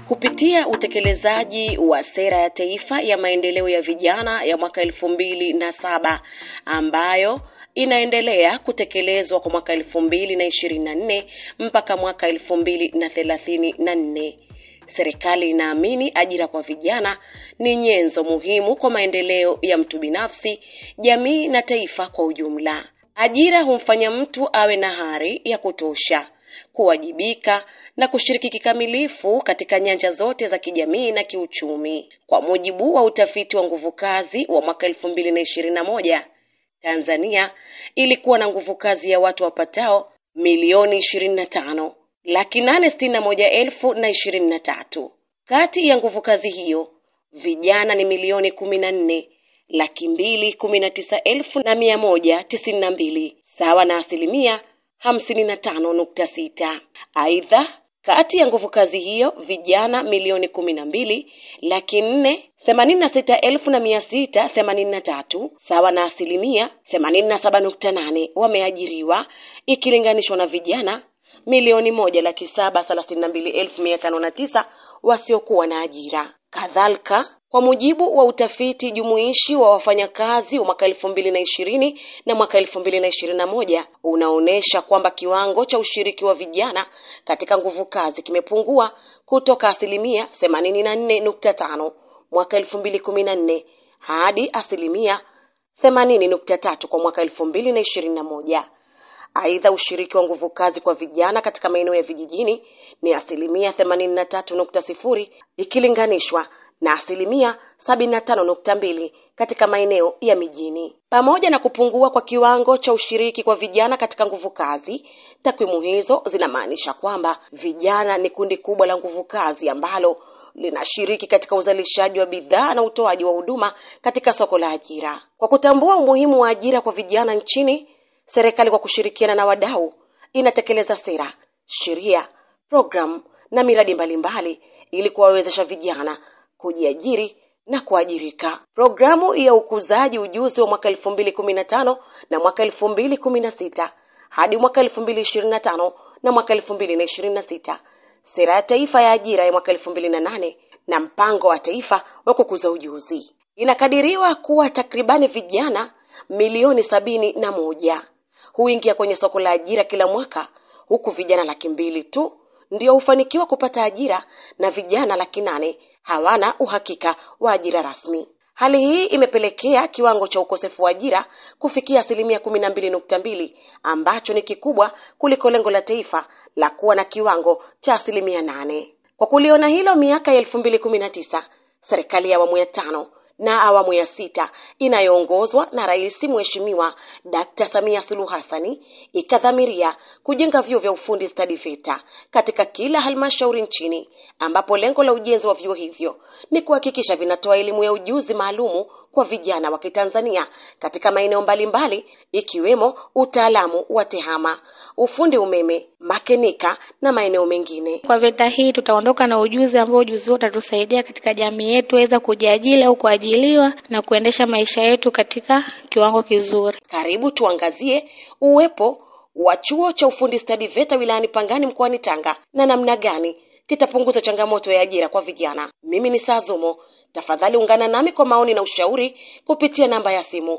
Kupitia utekelezaji wa sera ya taifa ya maendeleo ya vijana ya mwaka elfu mbili na saba ambayo inaendelea kutekelezwa kwa mwaka elfu mbili na ishirini na nne mpaka mwaka elfu mbili na thelathini na nne serikali inaamini ajira kwa vijana ni nyenzo muhimu kwa maendeleo ya mtu binafsi, jamii na taifa kwa ujumla. Ajira humfanya mtu awe na hari ya kutosha kuwajibika na kushiriki kikamilifu katika nyanja zote za kijamii na kiuchumi. Kwa mujibu wa utafiti wa nguvu kazi wa mwaka elfu mbili na ishirini na moja Tanzania ilikuwa na nguvu kazi ya watu wapatao milioni ishirini na tano laki nane sitini na moja elfu na ishirini na tatu. Kati ya nguvu kazi hiyo vijana ni milioni kumi na nne laki mbili kumi na tisa elfu na mia moja tisini na mbili sawa na asilimia hamsini na tano nukta sita. Aidha, kati ya nguvu kazi hiyo vijana milioni kumi na mbili laki nne themanini na sita elfu na mia sita themanini na tatu sawa na asilimia themanini na saba nukta nane wameajiriwa ikilinganishwa na vijana milioni moja laki saba thelathini na mbili elfu mia tano na tisa wasiokuwa na ajira. Kadhalika, kwa mujibu wa utafiti jumuishi wa wafanyakazi wa mwaka elfu mbili na ishirini na mwaka elfu mbili na ishirini na moja unaonyesha kwamba kiwango cha ushiriki wa vijana katika nguvu kazi kimepungua kutoka asilimia themanini na nne nukta tano mwaka elfu mbili kumi na nne hadi asilimia themanini nukta tatu kwa mwaka elfu mbili na ishirini na moja. Aidha, ushiriki wa nguvu kazi kwa vijana katika maeneo ya vijijini ni asilimia themanini na tatu nukta sifuri ikilinganishwa na asilimia sabini na tano nukta mbili katika maeneo ya mijini. Pamoja na kupungua kwa kiwango cha ushiriki kwa vijana katika nguvu kazi, takwimu hizo zinamaanisha kwamba vijana ni kundi kubwa la nguvu kazi ambalo linashiriki katika uzalishaji wa bidhaa na utoaji wa huduma katika soko la ajira. Kwa kutambua umuhimu wa ajira kwa vijana nchini, serikali kwa kushirikiana na wadau inatekeleza sera, sheria, programu na miradi mbalimbali ili kuwawezesha vijana kujiajiri na kuajirika. Programu ya ukuzaji ujuzi wa mwaka elfu mbili kumi na tano na mwaka elfu mbili kumi na sita hadi mwaka elfu mbili ishirini na tano na mwaka elfu mbili na ishirini na sita sera ya taifa ya ajira ya mwaka elfu mbili na nane na mpango wa taifa wa kukuza ujuzi. Inakadiriwa kuwa takribani vijana milioni sabini na moja huingia kwenye soko la ajira kila mwaka, huku vijana laki mbili tu ndio hufanikiwa kupata ajira na vijana laki nane hawana uhakika wa ajira rasmi. Hali hii imepelekea kiwango cha ukosefu wa ajira kufikia asilimia kumi na mbili nukta mbili ambacho ni kikubwa kuliko lengo la taifa la kuwa na kiwango cha asilimia nane. Kwa kuliona hilo, miaka ya elfu mbili kumi na tisa serikali ya awamu ya tano na awamu ya sita inayoongozwa na Rais Mheshimiwa Dkt. Samia Suluhu Hassani ikadhamiria kujenga vyuo vya ufundi stadi VETA katika kila halmashauri nchini, ambapo lengo la ujenzi wa vyuo hivyo ni kuhakikisha vinatoa elimu ya ujuzi maalumu kwa vijana wa Kitanzania katika maeneo mbalimbali ikiwemo utaalamu wa tehama, ufundi umeme, makenika na maeneo mengine. Kwa VETA hii tutaondoka na ujuzi ambao ujuzi huo utatusaidia katika jamii yetu weza kujiajiri au kuajiliwa na kuendesha maisha yetu katika kiwango kizuri. Karibu tuangazie uwepo wa chuo cha ufundi stadi VETA wilayani Pangani mkoani Tanga na namna gani kitapunguza changamoto ya ajira kwa vijana. Mimi ni Sazumo. Tafadhali ungana nami kwa maoni na ushauri kupitia namba ya simu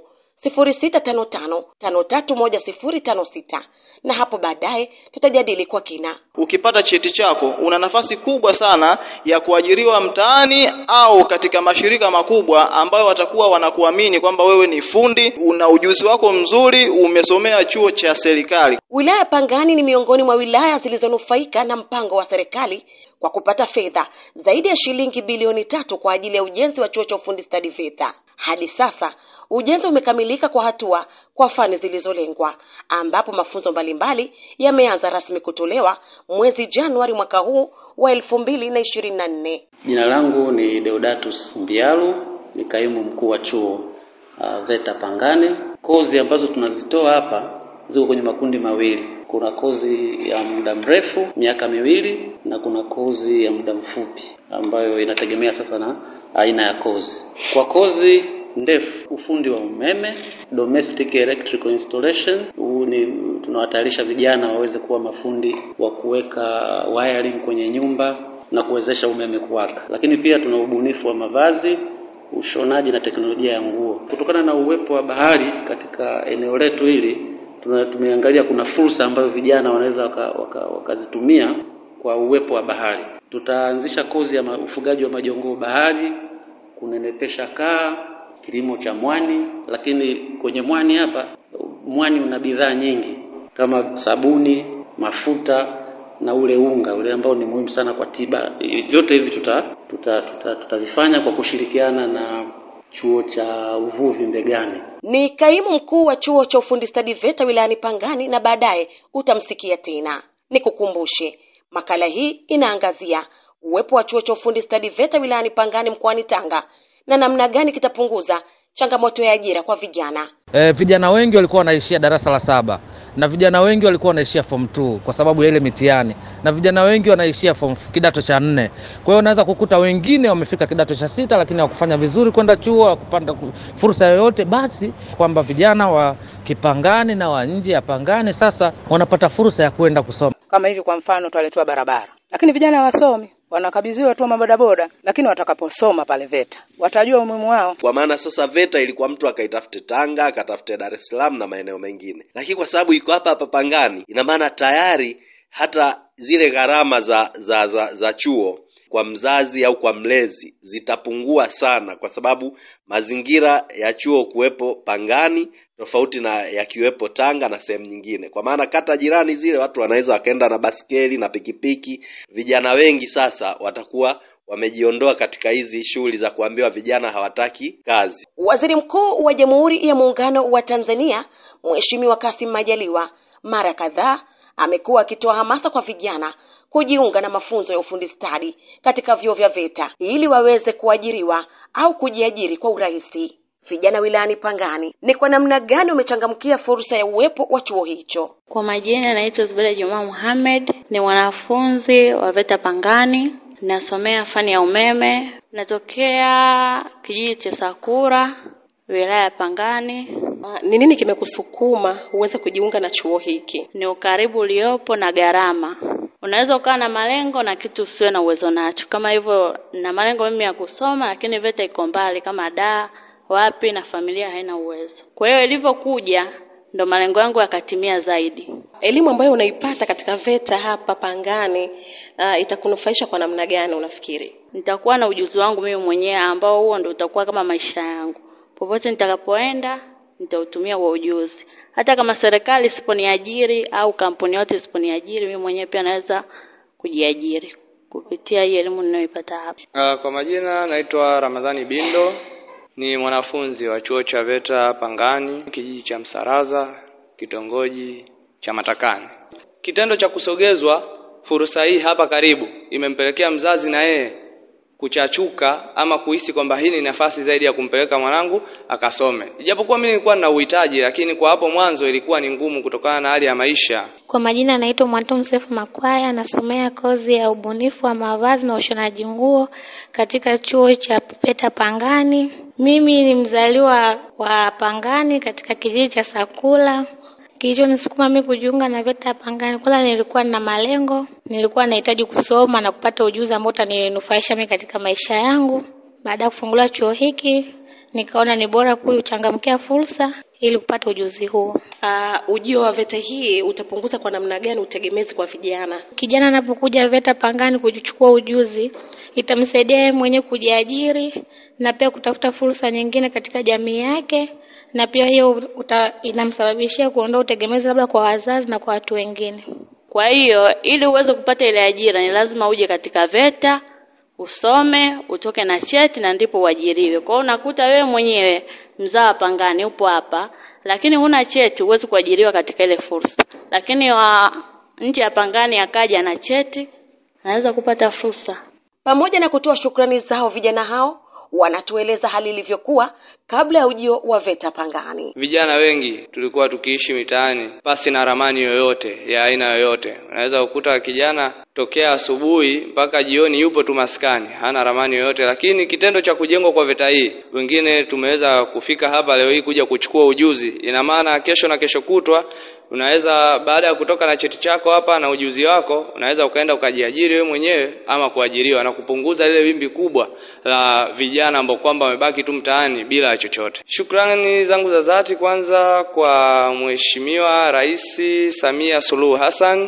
0655531056 na hapo baadaye tutajadili kwa kina. Ukipata cheti chako una nafasi kubwa sana ya kuajiriwa mtaani au katika mashirika makubwa ambayo watakuwa wanakuamini kwamba wewe ni fundi, una ujuzi wako mzuri, umesomea chuo cha serikali. Wilaya ya Pangani ni miongoni mwa wilaya zilizonufaika na mpango wa serikali kwa kupata fedha zaidi ya shilingi bilioni tatu kwa ajili ya ujenzi wa chuo cha ufundi stadi VETA. Hadi sasa ujenzi umekamilika kwa hatua kwa fani zilizolengwa, ambapo mafunzo mbalimbali yameanza rasmi kutolewa mwezi Januari mwaka huu wa elfu mbili na ishirini na nne. Jina langu ni Deodatus Mbialu, ni kaimu mkuu wa chuo uh, VETA Pangani. Kozi ambazo tunazitoa hapa ziko kwenye makundi mawili. Kuna kozi ya muda mrefu miaka miwili, na kuna kozi ya muda mfupi ambayo inategemea sasa na aina ya kozi. Kwa kozi ndefu, ufundi wa umeme, domestic electrical installation, huu ni tunawatayarisha vijana waweze kuwa mafundi wa kuweka wiring kwenye nyumba na kuwezesha umeme kuwaka. Lakini pia tuna ubunifu wa mavazi, ushonaji na teknolojia ya nguo. Kutokana na uwepo wa bahari katika eneo letu hili, tuna tumeangalia kuna fursa ambazo vijana wanaweza wakazitumia waka, waka kwa uwepo wa bahari. Tutaanzisha kozi ya ma, ufugaji wa majongoo bahari, kunenepesha kaa, kilimo cha mwani. Lakini kwenye mwani hapa, mwani una bidhaa nyingi kama sabuni, mafuta na ule unga ule ambao ni muhimu sana kwa tiba. Vyote hivi tuta tutavifanya tuta, tuta kwa kushirikiana na chuo cha uvuvi Mbegani. Ni kaimu mkuu wa chuo cha ufundi stadi VETA wilayani Pangani, na baadaye utamsikia tena. Nikukumbushe, makala hii inaangazia uwepo wa chuo cha ufundi stadi VETA wilayani Pangani mkoani Tanga na namna gani kitapunguza changamoto ya ajira kwa vijana. E, vijana wengi walikuwa wanaishia darasa la saba na vijana wengi walikuwa wanaishia form 2 kwa sababu ya ile mitihani, na vijana wengi wanaishia form kidato cha nne. Kwa hiyo unaweza kukuta wengine wamefika kidato cha sita, lakini hawakufanya vizuri kwenda chuo, hawakupata fursa yoyote. Basi kwamba vijana wa Kipangani na wa nje ya Pangani sasa wanapata fursa ya kwenda kusoma. Kama hivi kwa mfano, twaletewa barabara, lakini vijana hawasomi wanakabidhiwa tu mabodaboda, lakini watakaposoma pale VETA watajua umuhimu wao. Kwa maana sasa VETA ilikuwa mtu akaitafute Tanga, akatafute Dar es Salaam na maeneo mengine, lakini kwa sababu iko hapa hapa Pangani, ina maana tayari hata zile gharama za za, za za chuo kwa mzazi au kwa mlezi zitapungua sana, kwa sababu mazingira ya chuo kuwepo Pangani tofauti na yakiwepo Tanga na sehemu nyingine, kwa maana kata jirani zile watu wanaweza wakaenda na baskeli na pikipiki. Vijana wengi sasa watakuwa wamejiondoa katika hizi shughuli za kuambiwa vijana hawataki kazi. Waziri Mkuu wa Jamhuri ya Muungano wa Tanzania Mheshimiwa Kassim Majaliwa mara kadhaa amekuwa akitoa hamasa kwa vijana kujiunga na mafunzo ya ufundi stadi katika vyuo vya VETA ili waweze kuajiriwa au kujiajiri kwa urahisi. Vijana wilayani Pangani, ni kwa namna gani umechangamkia fursa ya uwepo wa chuo hicho? Kwa majina naitwa Zubeda Juma Muhammad, ni mwanafunzi wa VETA Pangani, nasomea fani ya umeme, natokea kijiji cha Sakura, wilaya ya Pangani. Ni nini kimekusukuma uweze kujiunga na chuo hiki? Ni ukaribu uliopo na gharama. Unaweza ukawa na malengo na kitu usiwe na uwezo nacho. Kama hivyo, na malengo mimi ya kusoma, lakini VETA iko mbali kama daa wapi na familia haina uwezo. Kwa hiyo ilivyokuja ndo malengo yangu yakatimia zaidi. Elimu ambayo unaipata katika VETA hapa Pangani uh, itakunufaisha kwa namna gani unafikiri? Nitakuwa na ujuzi wangu mimi mwenyewe ambao huo ndo utakuwa kama maisha yangu. Popote nitakapoenda nitautumia kwa ujuzi. Hata kama serikali isiponiajiri au kampuni yote isiponiajiri, mimi mwenyewe pia naweza kujiajiri kupitia hii elimu ninayoipata hapa. Uh, kwa majina naitwa Ramadhani Bindo ni mwanafunzi wa chuo cha VETA Pangani, kijiji cha Msaraza, kitongoji cha Matakani. Kitendo cha kusogezwa fursa hii hapa karibu imempelekea mzazi na yeye kuchachuka ama kuhisi kwamba hii ni nafasi zaidi ya kumpeleka mwanangu akasome. Ijapokuwa mimi nilikuwa nina uhitaji, lakini kwa hapo mwanzo ilikuwa ni ngumu kutokana na hali ya maisha. Kwa majina naitwa Mwanto Msefu Makwaya, nasomea kozi ya ubunifu wa mavazi na ushonaji nguo katika chuo cha VETA Pangani. Mimi ni mzaliwa wa Pangani katika kijiji cha Sakula. Kilichonisukuma mimi kujiunga na VETA Pangani, kwanza nilikuwa na malengo, nilikuwa nahitaji kusoma na kupata ujuzi ambao utaninufaisha mimi katika maisha yangu. Baada ya kufungulia chuo hiki, nikaona ni bora kuchangamkia fursa ili kupata ujuzi huo. Uh, ujio wa VETA hii utapunguza kwa namna gani utegemezi kwa vijana? Kijana anapokuja VETA Pangani kuchukua ujuzi, itamsaidia yeye mwenyewe kujiajiri na pia kutafuta fursa nyingine katika jamii yake, na pia hiyo inamsababishia kuondoa utegemezi labda kwa wazazi na kwa watu wengine. Kwa hiyo ili uweze kupata ile ajira ni lazima uje katika VETA usome, utoke na cheti na ndipo uajiriwe. Kwa hiyo unakuta wewe mwenyewe mzaa wa Pangani upo hapa, lakini huna cheti, huwezi kuajiriwa katika ile fursa. Lakini wa nje ya Pangani akaja na cheti, anaweza kupata fursa. Pamoja na kutoa shukrani zao, vijana hao wanatueleza hali ilivyokuwa kabla ya ujio wa VETA Pangani. Vijana wengi tulikuwa tukiishi mitaani pasi na ramani yoyote ya aina yoyote. Unaweza kukuta kijana tokea asubuhi mpaka jioni yupo tu maskani, hana ramani yoyote. Lakini kitendo cha kujengwa kwa VETA hii, wengine tumeweza kufika hapa leo hii kuja kuchukua ujuzi. Ina maana kesho na kesho kutwa unaweza baada ya kutoka na cheti chako hapa na ujuzi wako, unaweza ukaenda ukajiajiri wewe mwenyewe ama kuajiriwa na kupunguza lile wimbi kubwa la vijana ambao kwamba wamebaki tu mtaani bila chochote. Shukrani zangu za dhati kwanza kwa Mheshimiwa Rais Samia Suluhu Hassan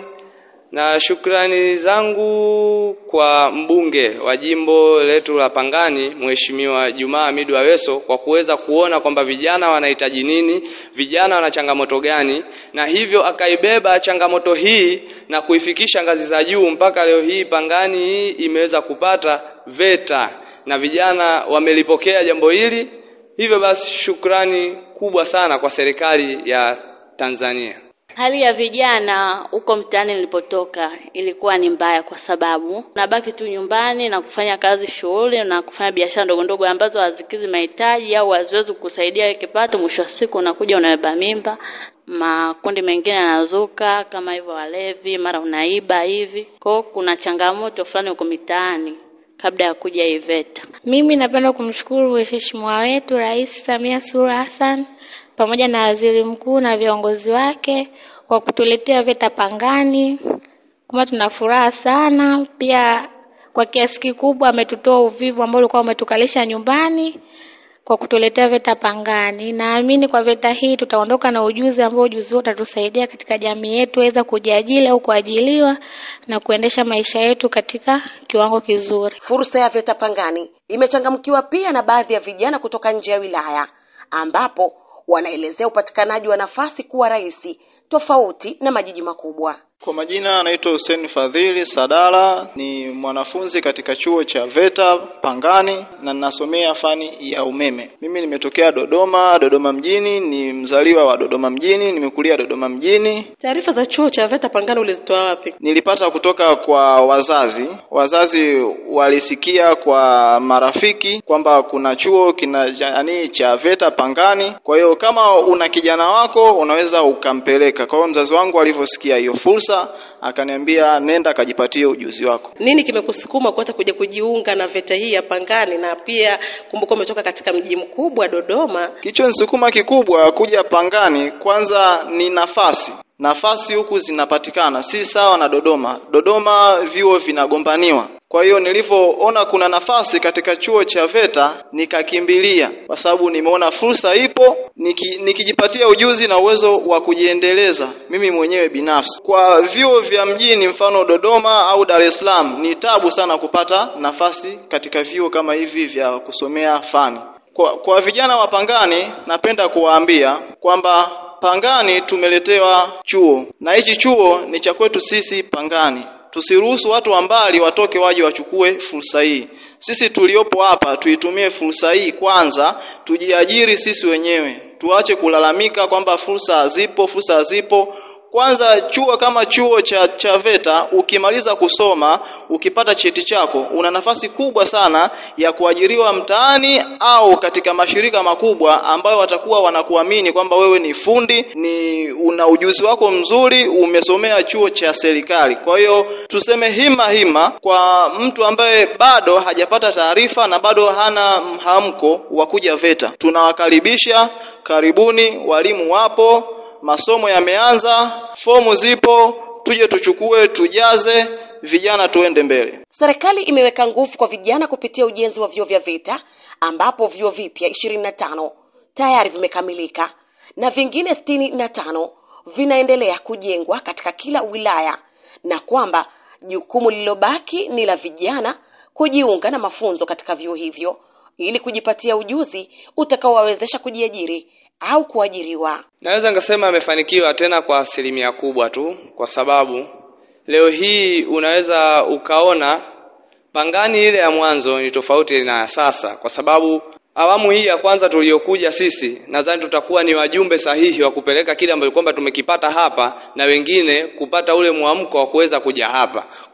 na shukrani zangu kwa mbunge wa jimbo letu la Pangani Mheshimiwa Jumaa Hamidu Aweso kwa kuweza kuona kwamba vijana wanahitaji nini, vijana wana changamoto gani, na hivyo akaibeba changamoto hii na kuifikisha ngazi za juu mpaka leo hii Pangani hii imeweza kupata VETA na vijana wamelipokea jambo hili. Hivyo basi shukrani kubwa sana kwa serikali ya Tanzania. Hali ya vijana huko mtaani nilipotoka ilikuwa ni mbaya, kwa sababu nabaki tu nyumbani na kufanya kazi shughuli na kufanya biashara ndogo ndogo ambazo hazikizi mahitaji au haziwezi kukusaidia kipato. Mwisho wa siku unakuja unabeba mimba, makundi mengine yanazuka kama hivyo, walevi, mara unaiba hivi. Kwa hiyo kuna changamoto fulani huko mitaani kabla ya kuja hii VETA. Mimi napenda kumshukuru Mheshimiwa wetu Rais Samia Suluhu Hassan pamoja na waziri mkuu na viongozi wake kwa kutuletea VETA Pangani. Kama tuna furaha sana, pia kwa kiasi kikubwa ametutoa uvivu ambao ulikuwa umetukalisha nyumbani kwa kutuletea VETA Pangani. Naamini kwa VETA hii tutaondoka na ujuzi ambao ujuzi huo utatusaidia katika jamii yetu weza kujiajiri au kuajiliwa na kuendesha maisha yetu katika kiwango kizuri. Fursa ya VETA Pangani imechangamkiwa pia na baadhi ya vijana kutoka nje ya wilaya ambapo wanaelezea upatikanaji wa nafasi kuwa rahisi tofauti na majiji makubwa. Kwa majina anaitwa Hussein Fadhili Sadala, ni mwanafunzi katika chuo cha VETA Pangani na ninasomea fani ya umeme. Mimi nimetokea Dodoma, Dodoma mjini, ni mzaliwa wa Dodoma mjini, nimekulia Dodoma mjini. Taarifa za chuo cha VETA Pangani ulizitoa wapi? Nilipata kutoka kwa wazazi. Wazazi walisikia kwa marafiki kwamba kuna chuo kina yani cha VETA Pangani, kwa hiyo kama una kijana wako unaweza ukampeleka. Kwa hiyo mzazi wangu alivyosikia hiyo fursa akaniambia nenda akajipatie ujuzi wako. Nini kimekusukuma kuweza kuja kujiunga na VETA hii ya Pangani, na pia kumbuka umetoka katika mji mkubwa Dodoma? Kilichonisukuma kikubwa kuja Pangani, kwanza ni nafasi nafasi huku zinapatikana, si sawa na Dodoma. Dodoma vyuo vinagombaniwa. Kwa hiyo nilivyoona kuna nafasi katika chuo cha VETA nikakimbilia, kwa sababu nimeona fursa ipo, niki, nikijipatia ujuzi na uwezo wa kujiendeleza mimi mwenyewe binafsi. Kwa vyuo vya mjini, mfano Dodoma au Dar es Salaam, ni tabu sana kupata nafasi katika vyuo kama hivi vya kusomea fani. Kwa, kwa vijana wa Pangani napenda kuwaambia kwamba Pangani tumeletewa chuo na hichi chuo ni cha kwetu sisi Pangani. Tusiruhusu watu wa mbali watoke waje wachukue fursa hii. Sisi tuliopo hapa tuitumie fursa hii kwanza, tujiajiri sisi wenyewe, tuache kulalamika kwamba fursa hazipo, fursa hazipo. Kwanza chuo kama chuo cha, cha VETA ukimaliza kusoma ukipata cheti chako una nafasi kubwa sana ya kuajiriwa mtaani au katika mashirika makubwa ambayo watakuwa wanakuamini kwamba wewe ni fundi, ni una ujuzi wako mzuri, umesomea chuo cha serikali. Kwa hiyo tuseme hima hima kwa mtu ambaye bado hajapata taarifa na bado hana mhamko wa kuja VETA, tunawakaribisha. Karibuni, walimu wapo, masomo yameanza, fomu zipo, tuje tuchukue, tujaze, vijana tuende mbele. Serikali imeweka nguvu kwa vijana kupitia ujenzi wa vyuo vya VETA ambapo vyuo vipya ishirini na tano tayari vimekamilika na vingine sitini na tano vinaendelea kujengwa katika kila wilaya, na kwamba jukumu lililobaki ni la vijana kujiunga na mafunzo katika vyuo hivyo ili kujipatia ujuzi utakaowawezesha kujiajiri au kuajiriwa. Naweza nikasema amefanikiwa tena kwa asilimia kubwa tu, kwa sababu leo hii unaweza ukaona Pangani ile ya mwanzo ni tofauti na ya sasa, kwa sababu awamu hii ya kwanza tuliyokuja sisi, nadhani tutakuwa ni wajumbe sahihi wa kupeleka kile ambacho kwamba tumekipata hapa na wengine kupata ule mwamko wa kuweza kuja hapa.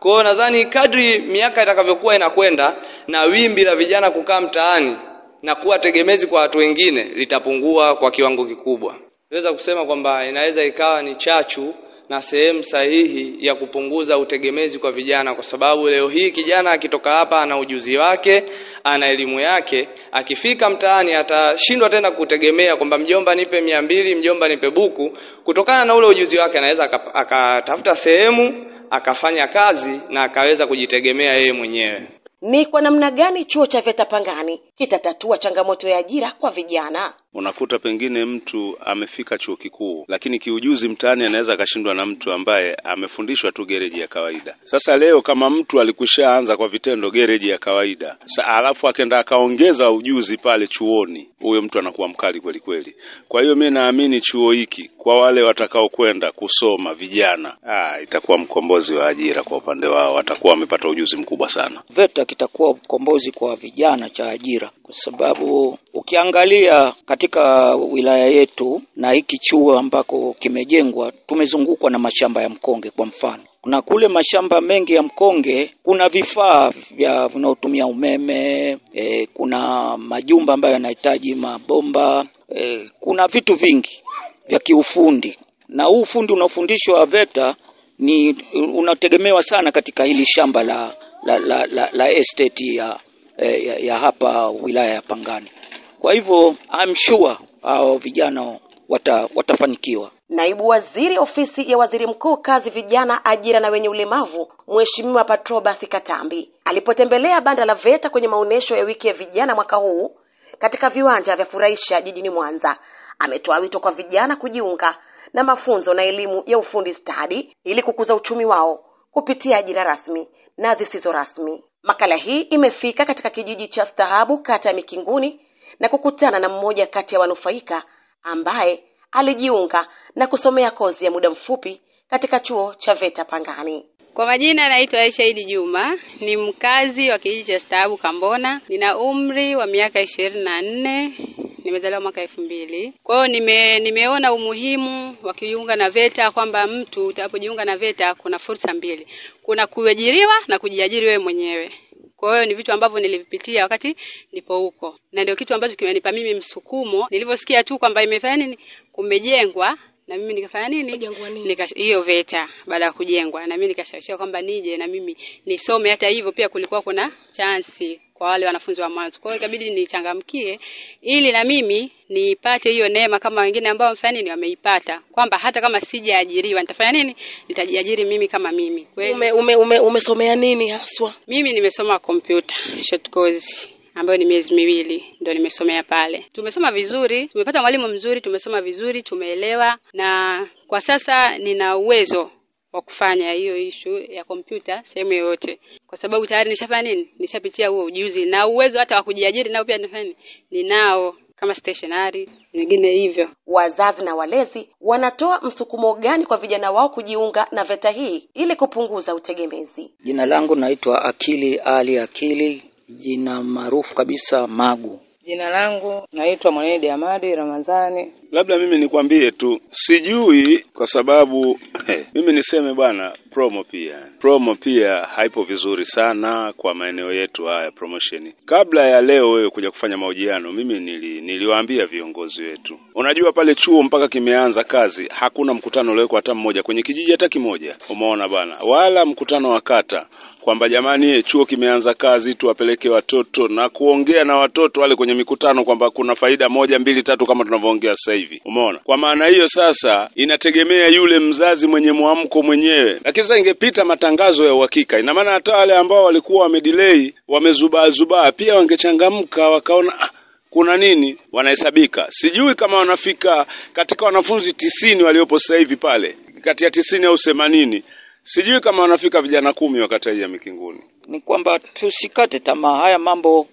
Kwa hiyo nadhani kadri miaka itakavyokuwa inakwenda na wimbi la vijana kukaa mtaani na kuwa tegemezi kwa watu wengine litapungua kwa kiwango kikubwa. Naweza kusema kwamba inaweza ikawa ni chachu na sehemu sahihi ya kupunguza utegemezi kwa vijana, kwa sababu leo hii kijana akitoka hapa ana ujuzi wake, ana elimu yake, akifika mtaani atashindwa tena kutegemea kwamba mjomba nipe mia mbili, mjomba nipe buku. Kutokana na ule ujuzi wake, anaweza aka- akatafuta sehemu akafanya kazi na akaweza kujitegemea yeye mwenyewe. Ni kwa namna gani chuo cha VETA Pangani kitatatua changamoto ya ajira kwa vijana? Unakuta pengine mtu amefika chuo kikuu, lakini kiujuzi mtaani anaweza akashindwa na mtu ambaye amefundishwa tu gereji ya kawaida. Sasa leo kama mtu alikushaanza kwa vitendo gereji ya kawaida, sa alafu akaenda akaongeza ujuzi pale chuoni, huyo mtu anakuwa mkali kweli kweli. Kwa hiyo mi naamini chuo hiki kwa wale watakaokwenda kusoma vijana, ah, itakuwa mkombozi wa ajira kwa upande wao, watakuwa wamepata ujuzi mkubwa sana. VETA kitakuwa ukombozi kwa vijana cha ajira, kwa sababu ukiangalia katika wilaya yetu na hiki chuo ambako kimejengwa, tumezungukwa na mashamba ya mkonge. Kwa mfano, kuna kule mashamba mengi ya mkonge, kuna vifaa vya vinaotumia umeme e, kuna majumba ambayo yanahitaji mabomba e, kuna vitu vingi vya kiufundi, na huu ufundi unaofundishwa VETA ni unategemewa sana katika hili shamba la la, la, la, la estate ya, ya, ya hapa wilaya ya Pangani. Kwa hivyo I'm sure hao vijana wata, watafanikiwa. Naibu Waziri Ofisi ya Waziri Mkuu, Kazi, Vijana, Ajira na Wenye Ulemavu, Mheshimiwa Patrobas Katambi alipotembelea banda la VETA kwenye maonyesho ya wiki ya vijana mwaka huu katika viwanja vya Furahisha jijini Mwanza, ametoa wito kwa vijana kujiunga na mafunzo na elimu ya ufundi stadi ili kukuza uchumi wao kupitia ajira rasmi na zisizo rasmi. Makala hii imefika katika kijiji cha Stahabu, kata ya Mikinguni, na kukutana na mmoja kati ya wanufaika ambaye alijiunga na kusomea kozi ya muda mfupi katika chuo cha VETA Pangani. Kwa majina naitwa Aisha Idi Juma, ni mkazi wa kijiji cha Stahabu Kambona. Nina umri wa miaka ishirini na nne, nimezaliwa mwaka elfu mbili. Kwa hiyo nime, nimeona umuhimu wa kujiunga na VETA kwamba mtu utakapojiunga na VETA kuna fursa mbili, kuna kuajiriwa na kujiajiri wewe mwenyewe. Kwa hiyo ni vitu ambavyo nilivipitia wakati nipo huko, na ndio kitu ambacho kimenipa mimi msukumo. Nilivyosikia tu kwamba imefanya nini, kumejengwa na mimi nikafanya nini, nika hiyo VETA baada ya kujengwa, na mimi nikashawishiwa kwamba nije na mimi nisome. Hata hivyo pia kulikuwa kuna chansi kwa wale wanafunzi wa mwanzo, kwa hiyo ikabidi nichangamkie ili na mimi nipate hiyo neema kama wengine ambao wamefanya nini, wameipata, kwamba hata kama sijaajiriwa nitafanya nini, nitajiajiri mimi kama mimi. Kweli Ume, ume, ume, umesomea nini haswa? mimi nimesoma computer short course ambayo ni miezi miwili ndio nimesomea pale. Tumesoma vizuri, tumepata mwalimu mzuri, tumesoma vizuri, tumeelewa, na kwa sasa nina uwezo wa kufanya hiyo ishu ya kompyuta sehemu yoyote, kwa sababu tayari nishafanya nini, nishapitia huo ujuzi na uwezo hata wa kujiajiri nao pia nifanya nini, ninao kama stationary nyingine hivyo. Wazazi na walezi wanatoa msukumo gani kwa vijana wao kujiunga na VETA hii ili kupunguza utegemezi? Jina langu naitwa Akili Ali Akili, jina maarufu kabisa Magu. Jina langu naitwa Mwenedi Amadi Ramadhani. Labda mimi nikwambie tu, sijui kwa sababu hey, mimi niseme bwana, promo pia promo pia haipo vizuri sana kwa maeneo yetu haya promotion. Kabla ya leo wewe kuja kufanya mahojiano, mimi nili, niliwaambia viongozi wetu, unajua pale chuo mpaka kimeanza kazi hakuna mkutano uliowekwa hata mmoja kwenye kijiji hata kimoja, umeona bwana, wala mkutano wa kata kwamba jamani, ye, chuo kimeanza kazi, tuwapeleke watoto na kuongea na watoto wale kwenye mikutano kwamba kuna faida moja mbili tatu kama tunavyoongea sasa hivi. Umeona? Kwa maana hiyo sasa inategemea yule mzazi mwenye mwamko mwenyewe, lakini sasa ingepita matangazo ya uhakika, ina maana hata wale ambao walikuwa wamedelay wamezubaa zubaa pia wangechangamka wakaona ah, kuna nini, wanahesabika. Sijui kama wanafika katika wanafunzi tisini waliopo sasa hivi pale, kati ya tisini au themanini sijui kama wanafika vijana kumi wa kata hii ya Mikinguni. Ni kwamba tusikate tamaa. Haya mambo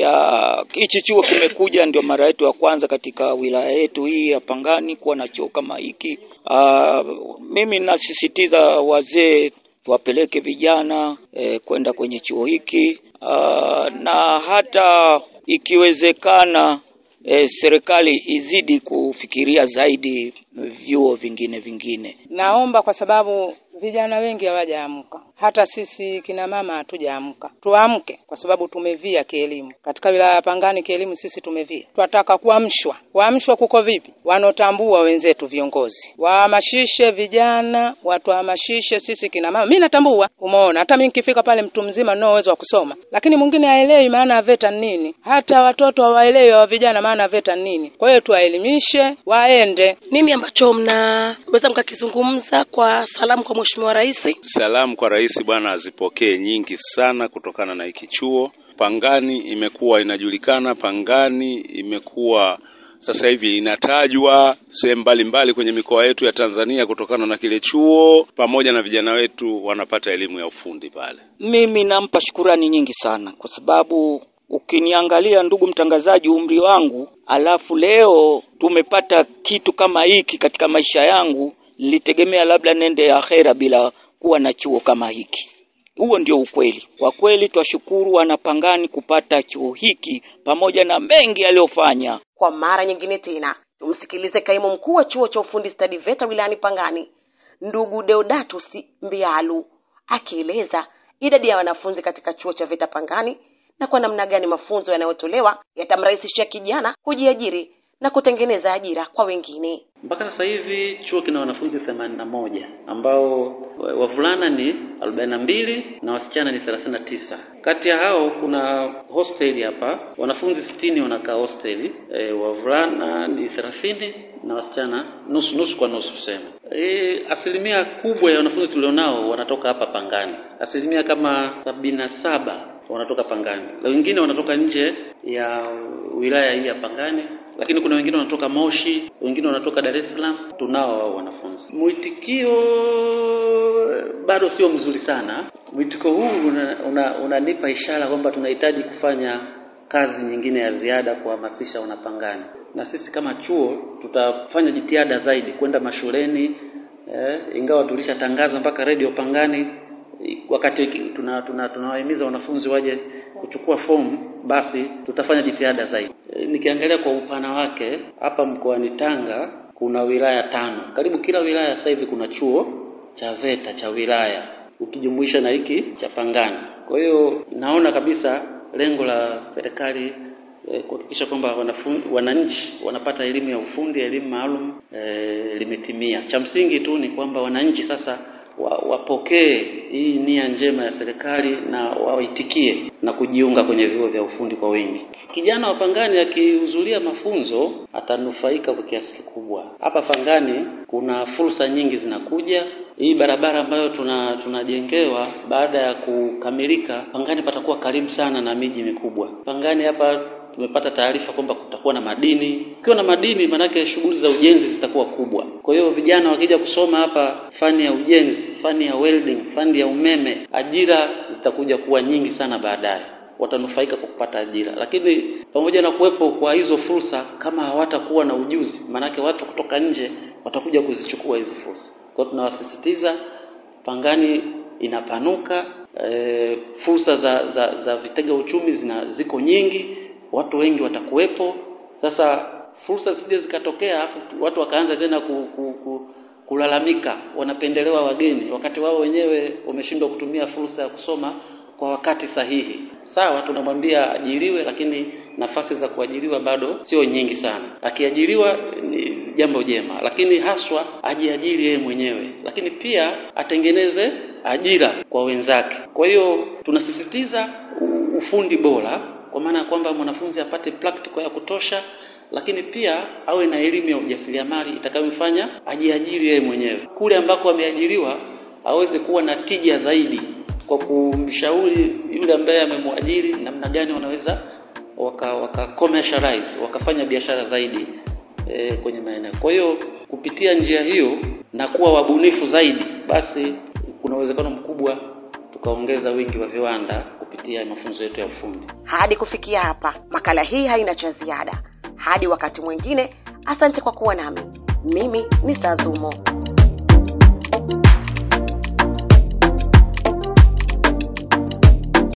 ya hichi chuo kimekuja, ndio mara yetu ya kwanza katika wilaya yetu hii ya Pangani kuwa na chuo kama hiki. Aa, mimi nasisitiza wazee wapeleke vijana eh, kwenda kwenye chuo hiki Aa, na hata ikiwezekana eh, serikali izidi kufikiria zaidi vyuo vingine vingine. Naomba kwa sababu Vijana wengi hawajaamka, hata sisi kina mama hatujaamka. Tuamke kwa sababu tumevia kielimu. Katika wilaya ya Pangani kielimu sisi tumevia, tunataka kuamshwa. Kuamshwa kuko vipi? Wanaotambua wenzetu viongozi wahamasishe vijana, watuhamasishe sisi kina mama. Mimi natambua, umeona, hata mimi nikifika pale mtu mzima ninao uwezo wa kusoma, lakini mwingine haelewi maana ya VETA ni nini. Hata watoto hawaelewi wa vijana maana ya VETA ni nini. Kwa hiyo tuwaelimishe, waende. Nini ambacho mnaweza mkakizungumza kwa salamu kwa Mheshimiwa Rais? Salamu kwa rais bwana azipokee nyingi sana kutokana na hiki chuo. Pangani imekuwa inajulikana, Pangani imekuwa sasa hivi inatajwa sehemu mbalimbali kwenye mikoa yetu ya Tanzania kutokana na kile chuo, pamoja na vijana wetu wanapata elimu ya ufundi pale. Mimi nampa shukurani nyingi sana kwa sababu ukiniangalia ndugu mtangazaji, umri wangu, alafu leo tumepata kitu kama hiki katika maisha yangu, nilitegemea labda nende akhera bila kuwa na chuo kama hiki. Huo ndio ukweli. Kwa kweli twashukuru wanapangani kupata chuo hiki pamoja na mengi aliyofanya. Kwa mara nyingine tena tumsikilize kaimu mkuu wa chuo cha ufundi stadi VETA wilayani Pangani, ndugu Deodatus Mbialu akieleza idadi ya wanafunzi katika chuo cha VETA Pangani na kwa namna gani mafunzo yanayotolewa yatamrahisishia kijana kujiajiri na kutengeneza ajira kwa wengine. Mpaka sasa hivi chuo kina wanafunzi themanini na moja ambao wavulana ni arobaini na mbili na wasichana ni thelathini na tisa. Kati ya hao kuna hosteli hapa, wanafunzi sitini wanakaa hosteli e, wavulana ni thelathini na wasichana nusu nusu kwa nusu tuseme. E, asilimia kubwa ya wanafunzi tulionao wanatoka hapa Pangani, asilimia kama sabini na saba wanatoka Pangani, wengine wanatoka nje ya wilaya hii ya Pangani, lakini kuna wengine wanatoka Moshi, wengine wanatoka Dar es Salaam. Tunao wao wanafunzi. Mwitikio bado sio mzuri sana. Mwitikio huu unanipa una, una ishara kwamba tunahitaji kufanya kazi nyingine ya ziada kuhamasisha wanapangani, na sisi kama chuo tutafanya jitihada zaidi kwenda mashuleni eh, ingawa tulishatangaza mpaka redio Pangani wakati tuna tunawahimiza tuna wanafunzi waje kuchukua fomu, basi tutafanya jitihada zaidi. E, nikiangalia kwa upana wake hapa mkoani Tanga kuna wilaya tano, karibu kila wilaya sasa hivi kuna chuo cha VETA cha wilaya ukijumuisha na hiki cha Pangani. Kwa hiyo naona kabisa lengo la serikali e, kuhakikisha kwamba wananchi wanapata elimu ya ufundi, elimu maalum e, limetimia. Cha msingi tu ni kwamba wananchi sasa wapokee hii nia njema ya serikali na waitikie na kujiunga kwenye vyuo vya ufundi kwa wingi. Kijana wa Pangani akihudhuria mafunzo atanufaika kwa kiasi kikubwa. Hapa Pangani kuna fursa nyingi zinakuja. Hii barabara ambayo tuna tunajengewa baada ya kukamilika, Pangani patakuwa karibu sana na miji mikubwa. Pangani hapa tumepata taarifa kwamba kutakuwa na madini. Ukiwa na madini, maanake shughuli za ujenzi zitakuwa kubwa. Kwa hiyo vijana wakija kusoma hapa fani ya ujenzi, fani ya welding, fani ya umeme, ajira zitakuja kuwa nyingi sana baadaye, watanufaika kwa kupata ajira. Lakini pamoja na kuwepo kwa hizo fursa, kama hawatakuwa na ujuzi, maanake watu kutoka nje watakuja kuzichukua hizi fursa. Kwa hiyo tunawasisitiza, Pangani inapanuka, e, fursa za, za, za vitega uchumi zina ziko nyingi watu wengi watakuwepo. Sasa fursa zisije zikatokea afu watu wakaanza tena ku, ku, ku, kulalamika wanapendelewa wageni, wakati wao wenyewe wameshindwa kutumia fursa ya kusoma kwa wakati sahihi. Sawa, tunamwambia ajiriwe, lakini nafasi za kuajiriwa bado sio nyingi sana. Akiajiriwa ni jambo jema, lakini haswa ajiajiri yeye mwenyewe, lakini pia atengeneze ajira kwa wenzake. Kwa hiyo tunasisitiza ufundi bora kwa maana ya kwamba mwanafunzi apate practical ya kutosha, lakini pia awe na elimu ya ujasiriamali itakayomfanya ajiajiri yeye mwenyewe. Kule ambako ameajiriwa aweze kuwa na tija zaidi kwa kumshauri yule ambaye amemwajiri namna gani wanaweza waka, waka commercialize wakafanya biashara zaidi e, kwenye maeneo. Kwa hiyo kupitia njia hiyo na kuwa wabunifu zaidi, basi kuna uwezekano mkubwa tukaongeza wingi wa viwanda kupitia mafunzo yetu ya ufundi. Hadi kufikia hapa, makala hii haina cha ziada. Hadi wakati mwingine, asante kwa kuwa nami. Mimi ni Sazumo.